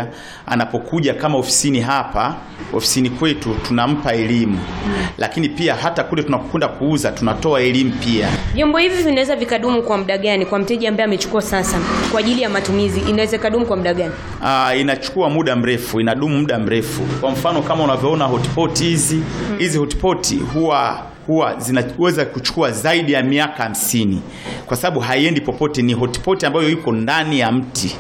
anapokuja kama ofisini hapa ofisini kwetu tunampa elimu, lakini pia hata kule tunapokwenda kuuza tunatoa elimu pia. Vyombo hivi vinaweza vikadumu kwa muda gani kwa mteja ambaye amechukua sasa kwa ajili ya matumizi? Inaweza ikadumu kwa muda gani? Aa, inachukua muda mrefu, inadumu muda mrefu. Kwa mfano kama unavyoona hotpot hizi hizi hotpot huwa huwa zinaweza kuchukua zaidi ya miaka hamsini kwa sababu haiendi popote, ni hotpot ambayo iko ndani ya mti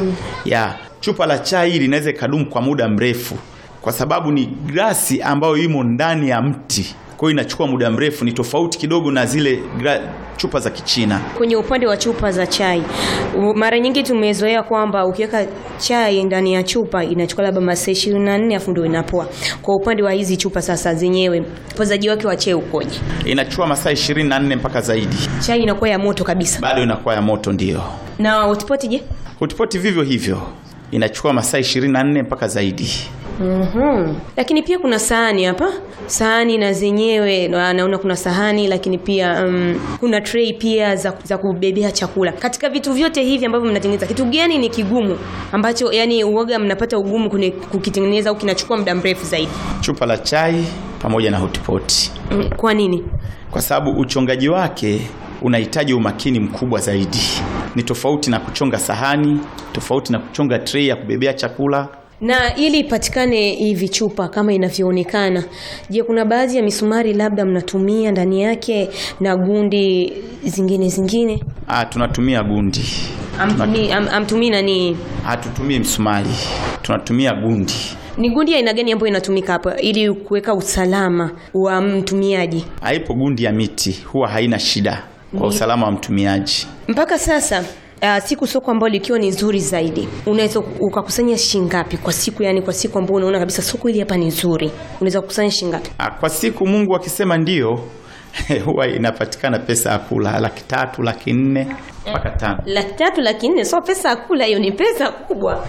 ya chupa la chai linaweza ikadumu kwa muda mrefu kwa sababu ni glasi ambayo imo ndani ya mti, kwa hiyo inachukua muda mrefu. Ni tofauti kidogo na zile gra- chupa za Kichina. Kwenye upande wa chupa za chai, u- mara nyingi tumezoea kwamba ukiweka chai ndani ya chupa inachukua labda masaa 24 afu ndio inapoa. Kwa upande wa hizi chupa sasa zenyewe, upozaji wake wa chai ukoje? Inachukua masaa 24 mpaka zaidi, Chai inakuwa ya moto kabisa. bado inakuwa ya moto. Ndio Na hotpot je? hotpot vivyo hivyo, inachukua masaa 24 mpaka zaidi. Mhm. Lakini pia kuna sahani hapa, sahani na zenyewe na- naona kuna sahani, lakini pia um, kuna tray pia za, za kubebea chakula. Katika vitu vyote hivi ambavyo mnatengeneza, kitu gani ni kigumu ambacho yani uoga mnapata ugumu kune- kukitengeneza au kinachukua muda mrefu zaidi? Chupa la chai pamoja na hotpot, Mm, Kwa nini? kwa sababu uchongaji wake unahitaji umakini mkubwa zaidi. Ni tofauti na kuchonga sahani, tofauti na kuchonga tray ya kubebea chakula. Na ili ipatikane hivi chupa kama inavyoonekana, je, kuna baadhi ya misumari labda mnatumia ndani yake na gundi zingine zingine? Ah, tunatumia gundi, Amtumii am, amtumii nani? hatutumii msumari, tunatumia gundi. Ni gundi ya aina gani ambayo inatumika hapa ili kuweka usalama wa mtumiaji? Haipo gundi ya miti, huwa haina shida kwa usalama wa mtumiaji. Mpaka sasa Uh, siku soko ambayo likiwa ni nzuri zaidi unaweza ukakusanya shilingi ngapi kwa siku? Yani kwa siku ambayo unaona kabisa soko hili hapa ni nzuri, unaweza kukusanya shilingi ngapi? Ah, kwa siku Mungu akisema ndio huwa inapatikana pesa ya kula laki tatu, laki nne mpaka tano. Laki tatu, laki nne, sio pesa ya kula, hiyo ni pesa kubwa.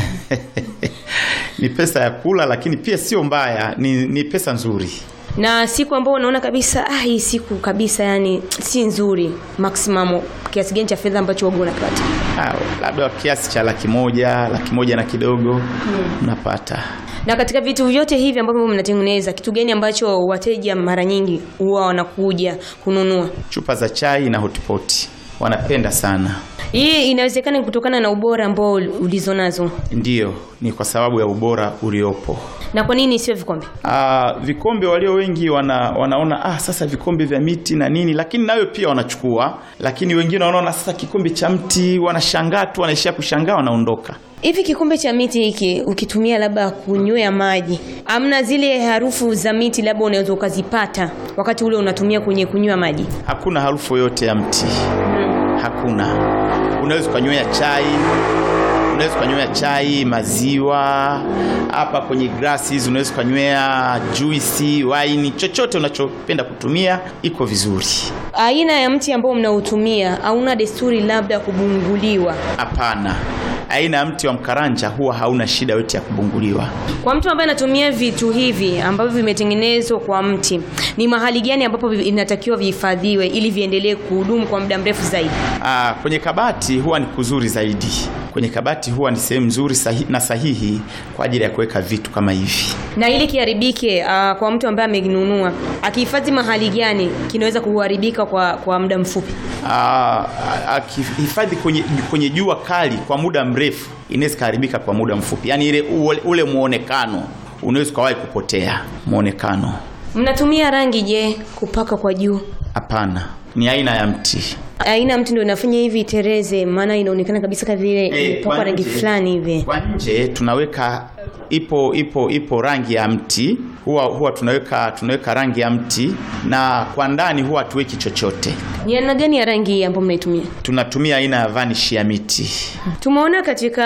Ni pesa ya kula, lakini pia sio mbaya, ni, ni pesa nzuri. Na siku ambayo unaona kabisa ah, hii siku kabisa yani si nzuri, maximum kiasi gani cha fedha ambacho wewe unapata? Ah, labda kiasi cha laki moja, laki moja na kidogo unapata. Na katika vitu vyote hivi ambavyo mnatengeneza, kitu gani ambacho wateja mara nyingi huwa wanakuja kununua? Chupa za chai na hotpot wanapenda sana. Hii inawezekana ni kutokana na ubora ambao ulizo nazo. Ndiyo, ni kwa sababu ya ubora uliopo. Na kwa nini sio vikombe? Ah, vikombe walio wengi wana, wanaona ah, sasa vikombe vya miti na nini, lakini nayo pia wanachukua, lakini wengine wanaona sasa kikombe cha mti, wanashangaa tu, wanaishia kushangaa, wanaondoka. Hivi kikombe cha miti hiki ukitumia labda kunywea maji, amna zile harufu za miti labda unaweza ukazipata wakati ule unatumia kwenye kunywa maji? Hakuna harufu yoyote ya mti, hakuna. Unaweza ukanywea chai, unaweza ukanywea chai, maziwa hapa kwenye glasi hizi, unaweza ukanywea juisi, waini, chochote unachopenda kutumia, iko vizuri. Aina ya mti ambao mnautumia hauna desturi labda kubunguliwa? Hapana, aina ya mti wa mkaranja huwa hauna shida yote ya kubunguliwa. Kwa mtu ambaye anatumia vitu hivi ambavyo vimetengenezwa kwa mti, ni mahali gani ambapo vi- inatakiwa vihifadhiwe ili viendelee kuhudumu kwa muda mrefu zaidi? Aa, kwenye kabati huwa ni kuzuri zaidi. Kwenye kabati huwa ni sehemu nzuri sahi, na sahihi kwa ajili ya kuweka vitu kama hivi. Na ili kiharibike, uh, kwa mtu ambaye amenunua, akihifadhi mahali gani kinaweza kuharibika kwa, kwa muda mfupi? Aa, akihifadhi kwenye, kwenye jua kali kwa muda mrefu inaweza kuharibika kwa muda mfupi, yaani ile ule, ule muonekano unaweza ukawahi kupotea muonekano. Mnatumia rangi je, kupaka kwa juu? Hapana, ni aina ya mti. Aina ya mti ndio inafanya hivi itereze, maana inaonekana kabisa kama vile Eh, imepakwa kwa rangi nje- fulani hivi. Kwa nje tunaweka ipo ipo ipo rangi ya mti huwa huwa tunaweka tunaweka rangi ya mti, na kwa ndani huwa hatuweki chochote. Ni aina gani ya rangi hii ambayo mnaitumia? Tunatumia aina ya vanish ya miti. Tumeona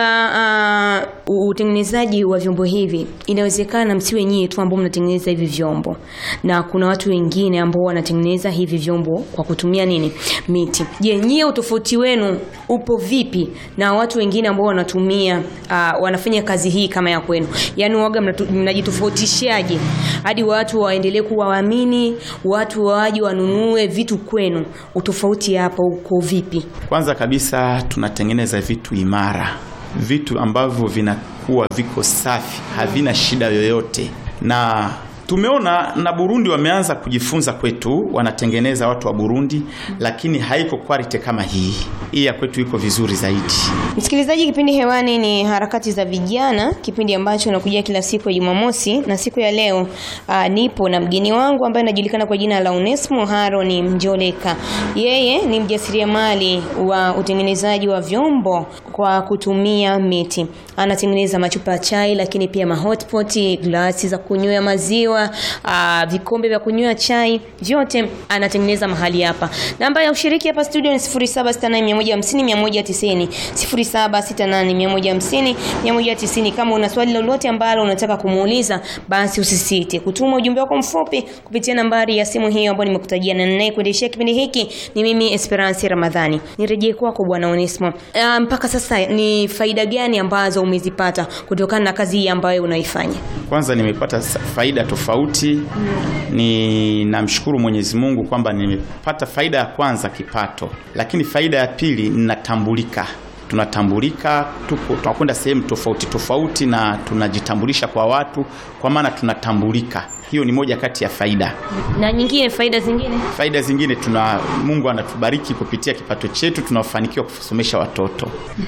katika uh, utengenezaji wa vyombo hivi, inawezekana msiwe nyie tu ambao mnatengeneza hivi vyombo, na kuna watu wengine ambao wanatengeneza hivi vyombo kwa kutumia nini? Miti. Je, nyie utofauti wenu upo vipi na watu wengine ambao wanatumia uh, wanafanya kazi hii kama ya kwenu? Yaani waga mnatu- mnajitofautishaje hadi watu waendelee kuwaamini, watu waje wanunue vitu kwenu? Utofauti hapo uko vipi? Kwanza kabisa tunatengeneza vitu imara, vitu ambavyo vina huwa viko safi, havina shida yoyote, na tumeona na Burundi wameanza kujifunza kwetu, wanatengeneza watu wa Burundi, lakini haiko quality kama hii. Hii ya kwetu iko vizuri zaidi. Msikilizaji, kipindi hewani ni harakati za vijana, kipindi ambacho nakujia kila siku ya Jumamosi, na siku ya leo uh, nipo na mgeni wangu ambaye anajulikana kwa jina la Onesmo Haron Mjoleka. Yeye ni mjasiriamali wa utengenezaji wa vyombo kwa kutumia miti. Anatengeneza machupa ya chai, lakini pia mahotpot, glasi za kunywea maziwa, uh, vikombe vya kunywea chai, vyote anatengeneza mahali hapa. Namba ya ushiriki hapa studio ni 0768150190 0768150190. Kama una swali lolote ambalo unataka kumuuliza, basi usisite kutuma ujumbe wako mfupi kupitia nambari ya simu hiyo ambayo nimekutajia, na ninaye kuendeshea kipindi hiki ni mimi Esperance Ramadhani. Nirejee kwako Bwana Onesmo. Uh, mpaka sasa ni faida gani ambazo umezipata kutokana na kazi hii ambayo unaifanya? Kwanza nimepata sa- faida tofauti. Ni namshukuru Mwenyezi Mungu kwamba nimepata faida ya kwanza kipato, lakini faida ya pili ninatambulika. Tunatambulika, tuko tunakwenda sehemu tofauti tofauti na tunajitambulisha kwa watu, kwa maana tunatambulika. Hiyo ni moja kati ya faida. Na nyingine faida zingine? Faida zingine tuna Mungu anatubariki kupitia kipato chetu, tunafanikiwa kusomesha watoto.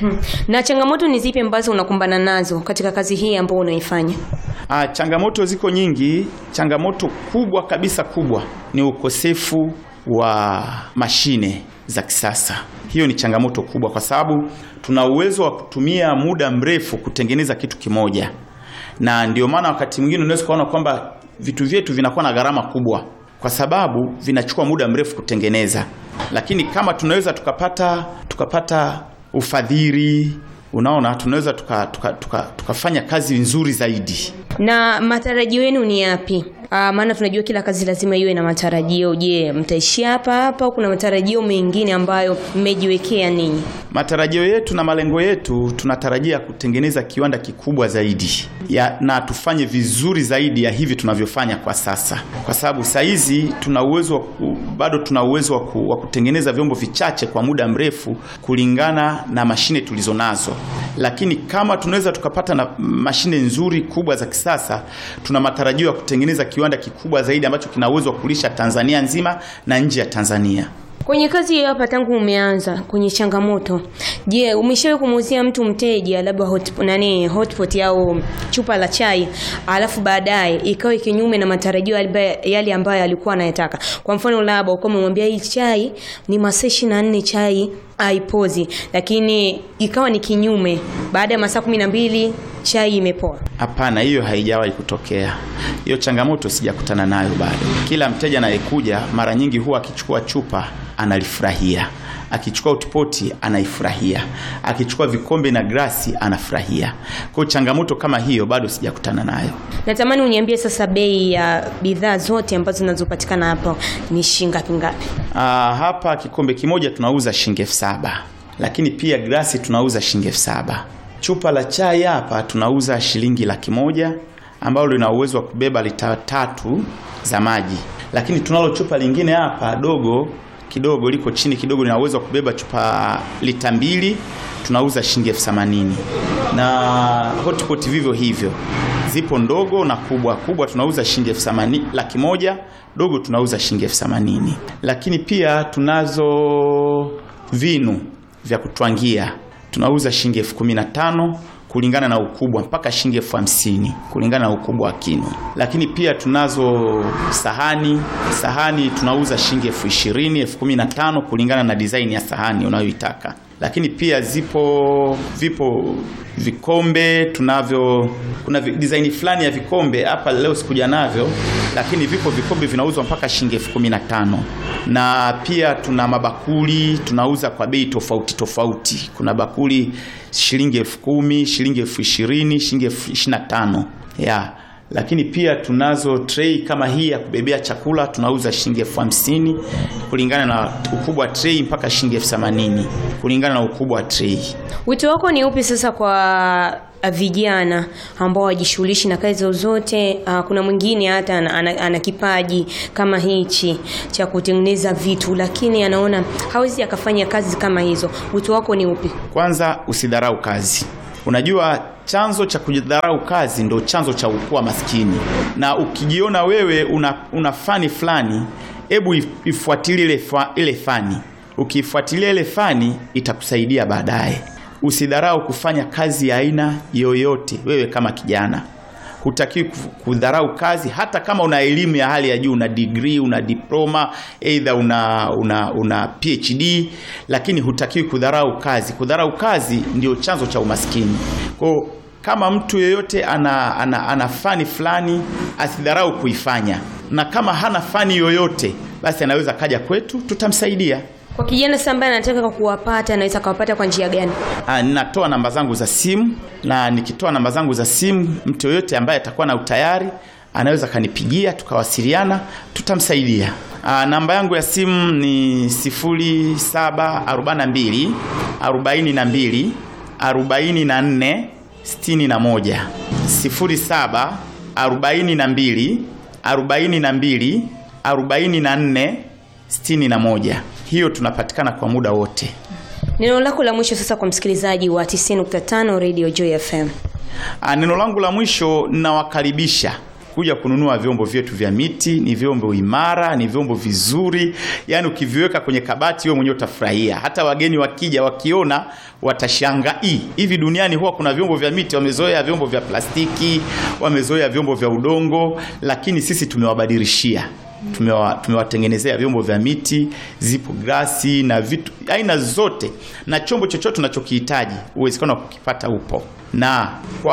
Na changamoto ni zipi ambazo unakumbana nazo katika kazi hii ambayo unaifanya? Ah, changamoto ziko nyingi. Changamoto kubwa kabisa kubwa ni ukosefu wa mashine za kisasa. Hiyo ni changamoto kubwa, kwa sababu tuna uwezo wa kutumia muda mrefu kutengeneza kitu kimoja, na ndio maana wakati mwingine unaweza kuona kwamba vitu vyetu vinakuwa na gharama kubwa, kwa sababu vinachukua muda mrefu kutengeneza. Lakini kama tunaweza tukapata tukapata ufadhili, unaona, tunaweza tukafanya tuka, tuka, tukafanya kazi nzuri zaidi. Na matarajio yenu ni yapi? Ah, maana tunajua kila kazi lazima iwe na matarajio. Je, mtaishia hapa hapa au kuna matarajio mengine ambayo mmejiwekea ninyi? Matarajio yetu na malengo yetu, tunatarajia kutengeneza kiwanda kikubwa zaidi ya, na tufanye vizuri zaidi ya hivi tunavyofanya kwa sasa, kwa sababu saa hizi tuna uwezo wa ku- bado tuna uwezo wa ku- wa kutengeneza vyombo vichache kwa muda mrefu kulingana na mashine tulizo nazo, lakini kama tunaweza tukapata na mashine nzuri kubwa za kisasa, tuna matarajio ya kutengeneza kiwanda kikubwa zaidi ambacho kina uwezo wa kulisha Tanzania nzima na nje ya Tanzania. Kwenye kazi hiyo hapa tangu umeanza kwenye changamoto, je, umeshawahi kumuuzia mtu mteja labda hot, nani hotpot au chupa la chai alafu baadaye ikawa kinyume na matarajio yale- yale ambayo alikuwa anayataka? Kwa mfano labda uko umemwambia hii chai ni masaa 24 chai haipozi, lakini ikawa ni kinyume, baada ya masaa kumi na mbili chai imepoa. Hapana, hiyo haijawahi kutokea. Hiyo changamoto sijakutana nayo bado. Kila mteja anayekuja mara nyingi huwa akichukua chupa analifurahia, akichukua utipoti anaifurahia, akichukua vikombe na glasi anafurahia. Kwa hiyo changamoto kama hiyo bado sijakutana nayo. Natamani uniambie sasa bei ya bidhaa zote ambazo zinazopatikana hapo ni shilingi ngapi ngapi? Ah, hapa kikombe kimoja tunauza shilingi elfu saba lakini pia glasi tunauza shilingi elfu saba Chupa la chai hapa tunauza shilingi laki moja ambalo lina uwezo wa kubeba lita tatu za maji, lakini tunalo chupa lingine hapa dogo kidogo, liko chini kidogo, lina uwezo wa kubeba chupa lita mbili tunauza shilingi elfu themanini na hotpot vivyo hivyo, zipo ndogo na kubwa. Kubwa tunauza shilingi elfu themanini laki moja, dogo tunauza shilingi elfu themanini lakini pia tunazo vinu vya kutwangia tunauza shilingi elfu kumi na tano kulingana na ukubwa mpaka shilingi elfu hamsini kulingana na ukubwa wa kinu. Lakini pia tunazo sahani, sahani tunauza shilingi elfu ishirini elfu kumi na tano kulingana na design ya sahani unayoitaka. Lakini pia zipo vipo vikombe tunavyo, kuna vi- design fulani ya vikombe hapa leo sikuja navyo, lakini vipo vikombe vinauzwa mpaka shilingi elfu kumi na tano na pia tuna mabakuli tunauza kwa bei tofauti tofauti. Kuna bakuli shilingi elfu kumi shilingi elfu ishirini shilingi elfu ishirini na tano ya lakini pia tunazo tray kama hii ya kubebea chakula tunauza shilingi elfu hamsini kulingana na ukubwa wa tray mpaka shilingi elfu themanini kulingana na ukubwa wa tray. Wito wako ni upi sasa kwa uh, vijana ambao wajishughulishi na kazi zozote? Uh, kuna mwingine hata ana, ana, ana kipaji kama hichi cha kutengeneza vitu, lakini anaona hawezi akafanya kazi kama hizo. Wito wako ni upi? Kwanza usidharau kazi. Unajua, chanzo cha kujidharau kazi ndo chanzo cha kuwa maskini, na ukijiona wewe una, una fani fulani, hebu if- ifuatilie ile, fa, ile fani. Ukiifuatilia ile fani itakusaidia baadaye. Usidharau kufanya kazi ya aina yoyote. Wewe kama kijana hutakiwi ku- kudharau kazi, hata kama una elimu ya hali ya juu, una degree, una diploma, either una, una, una PhD, lakini hutakiwi kudharau kazi. Kudharau kazi ndio chanzo cha umaskini. Kwa hiyo kama mtu yeyote ana, ana, ana fani fulani asidharau kuifanya, na kama hana fani yoyote, basi anaweza kaja kwetu, tutamsaidia. Kwa kijana sasa ambaye anataka kuwapata, anaweza kuwapata kwa njia gani? Ah, ninatoa namba zangu za simu na nikitoa namba zangu za simu, mtu yoyote ambaye atakuwa na utayari anaweza kanipigia tukawasiliana, tutamsaidia. Ah, namba yangu ya simu ni 0742 42 44 61 07 42 42 44 61. Hiyo tunapatikana kwa muda wote. Neno lako la mwisho sasa kwa msikilizaji wa 90.5 Radio Joy FM. Ah, Neno langu la mwisho ninawakaribisha kuja kununua vyombo vyetu vya miti. Ni vyombo imara, ni vyombo vizuri, yaani ukiviweka kwenye kabati wewe mwenyewe utafurahia. Hata wageni wakija wakiona watashangaa, "Ii, hivi duniani huwa kuna vyombo vya miti?" Wamezoea vyombo vya plastiki, wamezoea vyombo vya udongo, lakini sisi tumewabadilishia tumewa- tumewatengenezea vyombo vya miti, zipo glasi na vitu aina zote, na chombo chochote unachokihitaji uwezekano wa kukipata upo. Na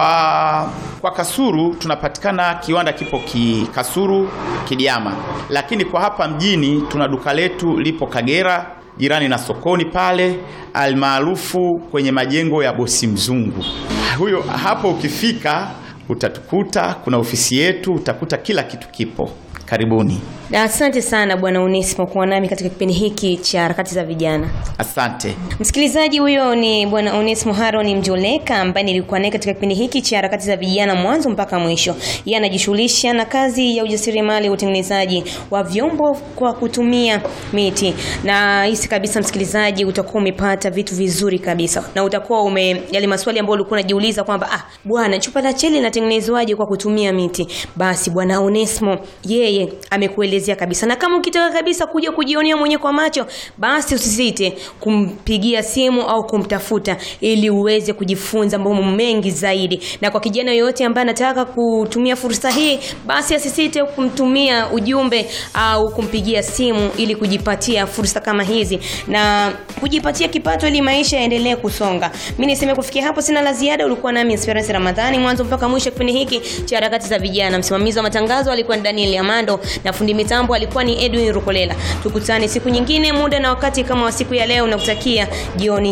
kwa kwa Kasuru tunapatikana, kiwanda kipo ki Kasuru Kidiama, lakini kwa hapa mjini tuna duka letu lipo Kagera jirani na sokoni pale almaarufu kwenye majengo ya bosi mzungu. Huyo hapo ukifika utatukuta, kuna ofisi yetu, utakuta kila kitu kipo. Karibuni. Na asante sana Bwana Onesimo kuwa nami katika kipindi hiki cha harakati za vijana. Asante. Msikilizaji, huyo ni Bwana Onesimo Haron Mjoleka ambaye nilikuwa naye katika kipindi hiki cha harakati za vijana mwanzo mpaka mwisho. Yeye anajishughulisha na kazi ya ujasiriamali, utengenezaji wa vyombo kwa kutumia miti, na hisi kabisa msikilizaji, utakuwa umepata vitu vizuri kabisa, na utakuwa ume yale maswali ambayo ulikuwa unajiuliza kwamba ah, bwana chupa la cheli linatengenezwaje kwa kutumia miti, basi Bwana Onesimo yeye amekuelezea kabisa, na kama ukitaka kabisa kuja kujionea mwenyewe kwa macho, basi usisite kumpigia simu au kumtafuta ili uweze kujifunza mambo mengi zaidi. Na kwa kijana yoyote ambaye anataka kutumia fursa hii, basi asisite kumtumia ujumbe au kumpigia simu ili kujipatia fursa kama hizi na kujipatia kipato ili maisha yaendelee kusonga. Mimi niseme kufikia hapo sina la ziada. Ulikuwa nami Esperance Ramadhani mwanzo mpaka mwisho kipindi hiki cha harakati za vijana. Msimamizi wa matangazo alikuwa ni Daniel Amando na fundi mitambo alikuwa ni Edwin Rukolela. Tukutane siku nyingine, muda na wakati kama wa siku ya leo, nakutakia jioni